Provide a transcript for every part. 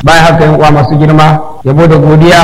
bayan haka yin uwa masu girma yabo da godiya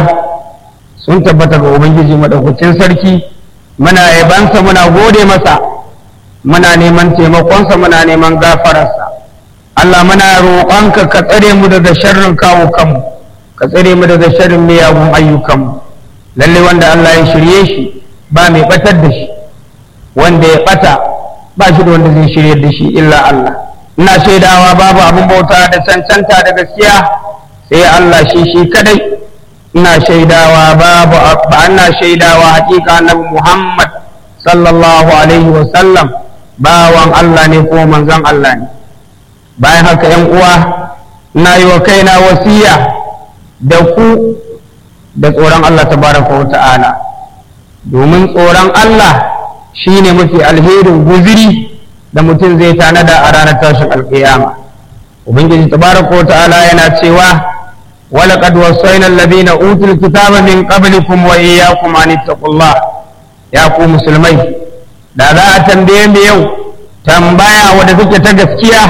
sun tabbata ga ubangiji madaukakin sarki muna yabansa muna gode masa muna neman taimakonsa muna neman gafararsa Allah muna roƙonka ka tsare mu daga sharrin kawo kanmu ka tsare mu daga sharrin miyagun ayyukanmu lalle wanda Allah ya shirye shi ba mai batar da shi wanda ya bata ba shi da wanda zai shirye da shi illa Allah ina shaidawa babu abin bauta da cancanta da gaskiya sai Allah shi shi kadai ina shaidawa babu ba ina shaidawa hakika annabi Muhammad sallallahu alaihi wa sallam bawan Allah ne kuma manzon Allah ne bayan haka yan uwa ina yi wa kaina wasiya da ku da tsoron Allah tabaraka wa ta'ala domin tsoron Allah shine mafi alherin guziri da mutum zai tanada a ranar tashin alƙiyama ubangiji tabaraka wa ta'ala yana cewa ولقد وصينا الذين اوتوا الكتاب من قبلكم واياكم ان اتقوا الله يا ku musulmai da za a tambaye mu yau tambaya wadda take ta gaskiya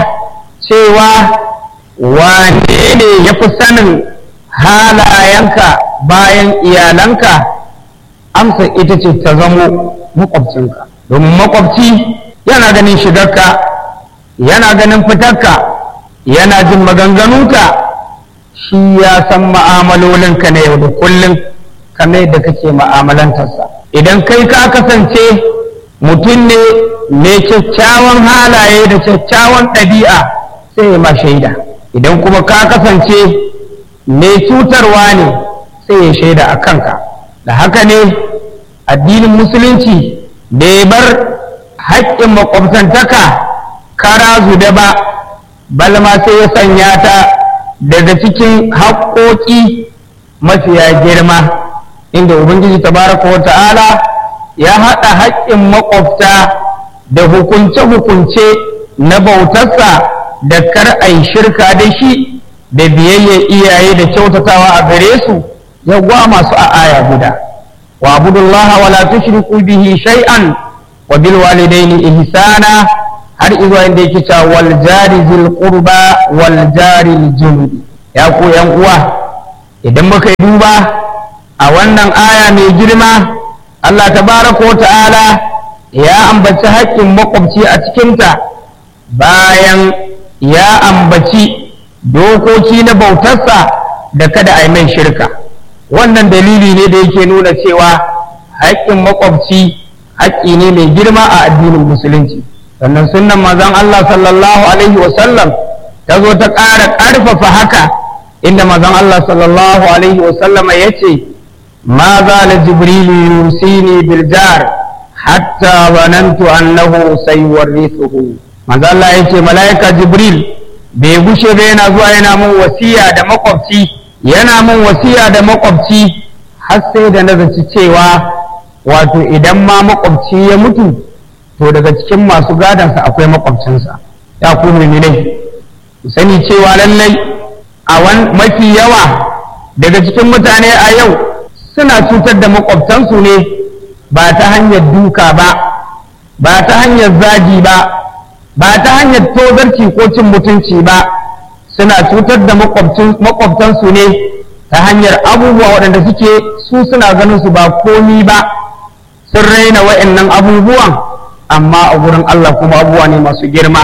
cewa wane ne ya fi sanin halayenka bayan iyalanka amsa ita ce ta zamo makwabcinka domin makwabci yana ganin shigarka yana ganin fitarka yana jin maganganunka shi ya san ma'amalolinka na yau da kullum kamar yadda kake ma'amalantarsa idan kai ka kasance mutum ne mai kyakkyawan halaye da kyakkyawan ɗabi'a sai ya ma shaida idan kuma ka kasance mai cutarwa ne sai ya shaida a kanka da haka ne addinin musulunci da ya bar haƙƙin makwabtantaka kara da ba balma sai ya sanya ta daga cikin haƙoƙi mafiya girma inda ubangiji tabaraka wa ta'ala ya haɗa haƙƙin maƙwabta da hukunce-hukunce na bautarsa da kar a yi shirka da shi da biyayya iyaye da kyautatawa a gare su ya masu a aya guda wa abudullaha wala tushriku bihi shay'an wa bil walidaini ihsana har izuwa inda yake cewa wal jari zil qurba wal jari junubi ya ku yan uwa idan muka yi duba a wannan aya mai girma Allah tabaraka wa ta'ala ya ambaci haƙƙin makwabci a cikinta bayan ya ambaci dokoki na bautarsa da kada a yi mai shirka wannan dalili ne da yake nuna cewa haƙƙin makwabci haƙƙi ne mai girma a addinin musulunci sannan sunnan mazan Allah sallallahu alaihi wasallam ta zo ta ƙara ƙarfafa haka inda mazan Allah sallallahu alaihi wasallam ya ce ma za la jibrilu yusini bil jar hatta zanantu annahu sayuwarrithuhu manzo Allah ya ce mala'ika jibril bai gushe ba yana zuwa yana mun wasiya da makwabci yana mun wasiya da makwabci har sai da na zaci cewa wato idan ma makwabci ya mutu to daga cikin masu gadansa akwai makwabcinsa ya ku muminai ku sani cewa lallai a mafi yawa daga cikin mutane a yau suna cutar da makwabtansu ne ba ta hanyar duka ba ba ta hanyar zagi ba ba ta hanyar tozarci ko cin mutunci ba suna cutar da makwabtansu ne ta hanyar abubuwa waɗanda suke su suna ganin su ba komi ba sun raina wa'annan abubuwan amma a gurin Allah kuma abubuwa ne masu girma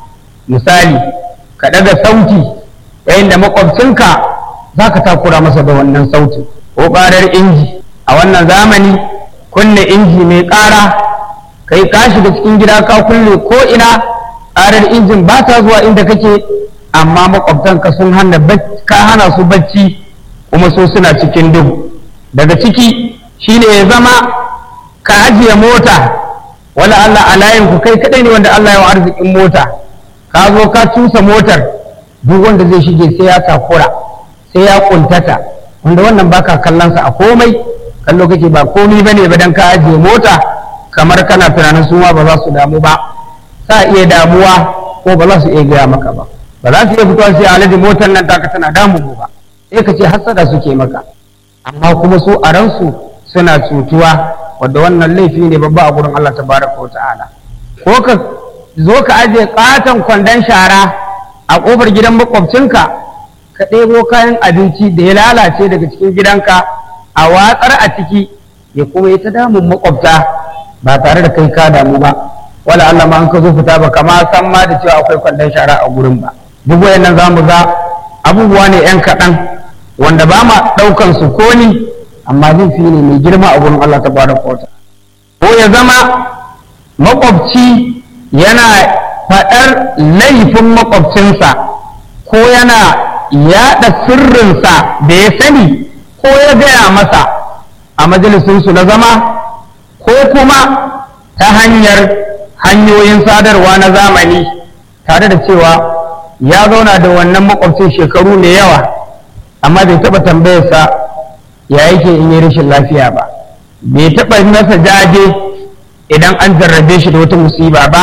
misali ka daga sauti yayin da makwabcinka za ka takura masa da wannan sauti ko ƙarar inji a wannan zamani kunne inji mai ƙara kai ka shiga cikin gida ka kulle ko ina ƙarar injin ba ta zuwa inda kake amma makwabtanka sun hana ka hana su bacci kuma so suna cikin duhu daga ciki shine ya zama ka ajiye mota wala Allah a layin ku kai kadai ne wanda Allah ya wa arzikin mota ka zo ka cusa motar duk wanda zai shige sai ya takura sai ya kuntata wanda wannan baka kallon sa a komai kallo kake ba komai bane ba dan ka ajiye mota kamar kana tunanin su ma ba za su damu ba sa iya damuwa ko ba za su iya gaya maka ba ba za su iya fitowa sai alaji motar nan taka tana damu ba sai ka ce hasada suke maka amma kuma su a ransu suna cutuwa wadda wannan laifi ne babba a gurin Allah tabaraka wa ta'ala ko ka zo ka aje katon kwandon shara a kofar gidan makwabcinka ka ɗebo kayan abinci da ya lalace daga cikin gidanka a watsar a ciki ya kuma yi ta damun makwabta ba tare da kai ka damu ba wala Allah ma an ka zo fita ba kama san ma da cewa akwai kwandon shara a gurin ba duk wayannan za mu ga abubuwa ne yan kaɗan wanda ba ma ɗaukan su ko ni amma laifi ne mai girma a gurin Allah ta bada kota ko ya zama makwabci yana faɗar laifin makwabcinsa ko yana yaɗa sirrinsa da ya sani ko ya gaya masa a majalisinsu na zama ko kuma ta hanyar hanyoyin sadarwa na zamani tare da cewa ya zauna da wannan makwabcin shekaru mai yawa amma bai taɓa tambayarsa ya yake in yi rashin lafiya ba bai taɓa masa jaje idan an jarrabe shi da wata musiba ba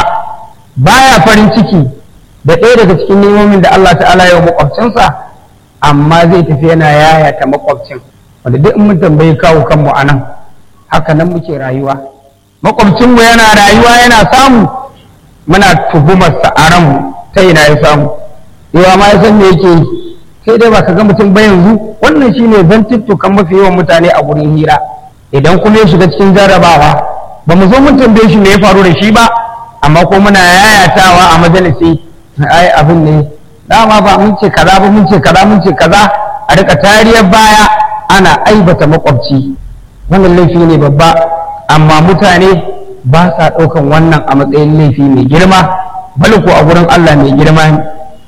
baya farin ciki da ɗaya daga cikin nemomin da Allah ta'ala ya makwabcinsa amma zai tafi yana yayata makwabcin wanda duk in mun tambayi kawo kanmu a nan haka nan muke rayuwa makwabcinmu yana rayuwa yana samu muna tuhumarsa a ranmu ta ina ya samu yawa ma ya san me yake yi sai dai ba ka ga mutum ba yanzu wannan shine zantuttukan mafi yawan mutane a gurin hira idan kuma ya shiga cikin jarrabawa ba mu zo mun tambaye shi me ya faru da shi ba amma ko muna yayatawa a majalisi ai abin ne dama ba mun ce kaza ba mun ce kaza mun ce kaza a rika tariyar baya ana aibata makwabci wannan laifi ne babba amma mutane ba sa ɗaukan wannan a matsayin laifi mai girma bal ko a gurin Allah mai girma ne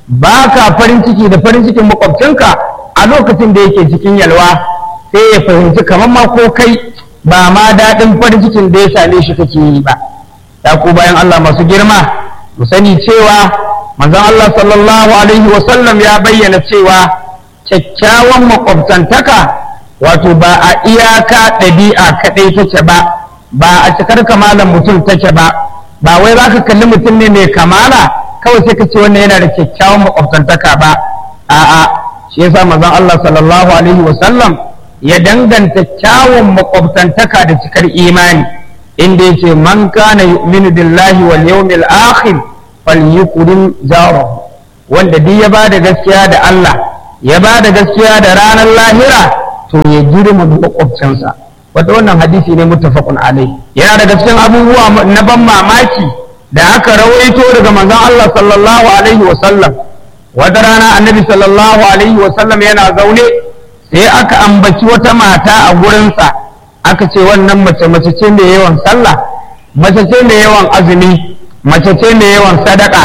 ba ka farin ciki da farin cikin makwabcinka a lokacin da yake cikin yalwa sai ya fahimci kamar ma ko kai ba ma daɗin farin cikin da ya same shi kake yi ba ya ku bayan Allah masu girma mu sani cewa manzon Allah sallallahu alaihi wa sallam ya bayyana cewa kyakkyawan makwabtantaka wato ba a iyaka ɗabi'a kaɗai take ba ba a cikar kamalan mutum take ba ba wai za ka kalli mutum ne mai kamala kawai sai ka ce wannan yana da kyakkyawan makwabtantaka ba a'a shi yasa manzon Allah sallallahu alaihi wa sallam ya danganta kyawun makwabtantaka da cikar imani inda yace man kana yu'minu billahi wal yawmil akhir falyukrim jarahu wanda duk ya ba da gaskiya da Allah ya ba da gaskiya da ranar lahira to ya girma makwabcinsa wata wannan hadisi ne muttafaqun alai yana daga cikin abubuwa na ban mamaki da aka rawaito daga manzon Allah sallallahu alaihi wa sallam wata rana annabi sallallahu alaihi wa sallam yana zaune sai aka ambaci wata mata a gurinsa aka ce wannan mace mace ce mai yawan sallah mace ce mai yawan azumi mace ce mai yawan sadaka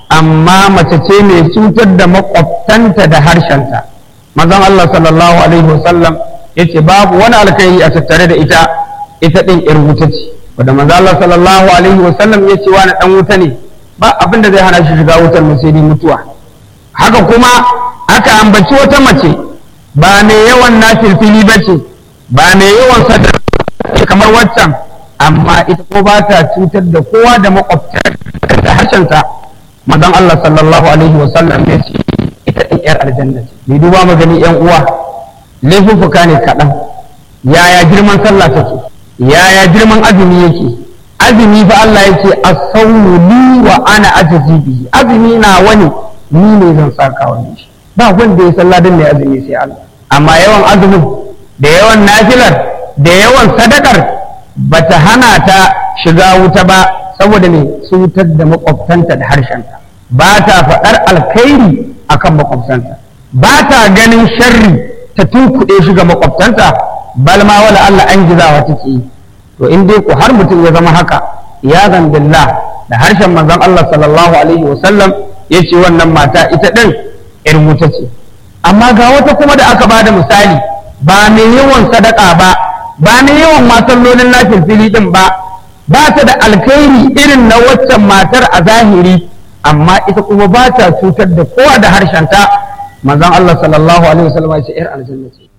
amma mace ce mai cutar da makwabtanta da harshenta manzon Allah sallallahu alaihi wasallam yace babu wani alkhairi a tattare da ita ita din yar wuta ce wanda manzon Allah sallallahu alaihi wasallam yace wani dan wuta ne ba abin da zai hana shi shiga wutar mu sai mutuwa haka kuma aka ambaci wata mace ba mai yawan nafilfili bace ba mai yawan sadaka kamar waccan amma ita ko ba ta cutar da kowa da makwabta da harshenta madan Allah sallallahu alaihi wasallam ya ce ita ɗin yar aljanna ce bai duba magani yan uwa laifuffuka ne kaɗan yaya girman sallah take yaya girman azumi yake azumi fa Allah ya ce as-sawmu li wa ana ajzi bihi azumi na wani ni ne zan saka wani shi ba wanda ya sallah dan mai azumi sai Allah amma yawan azumin da yawan nafilar da yawan sadakar bata hana ta shiga wuta ba saboda ne cutar da makwabtanta da harshenta ba ta faɗar alkhairi akan makwabtanta ba ta ganin sharri ta tunkuɗe shi ga makwabtanta bal ma wala Allah an gizawa take yi to in dai ku har mutum ya zama haka ya billah da harshen manzon Allah sallallahu alaihi wasallam ya ce wannan mata ita ɗin ‘yar wuta ce amma ga wata kuma da aka ba da misali ba mai yawan sadaka ba ba mai yawan masallolin lafiyar fili ɗin ba ba ta da alkhairi irin na waccan matar a zahiri amma ita kuma ba ta cutar da kowa da harshenta manzon Allah sallallahu alaihi wasallam ya ce ‘yar aljanna ce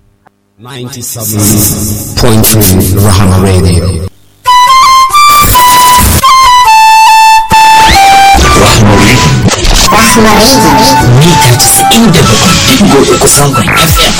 97.3 Rahama Radio. Rahama Radio. Mita 97.3 zangon FM.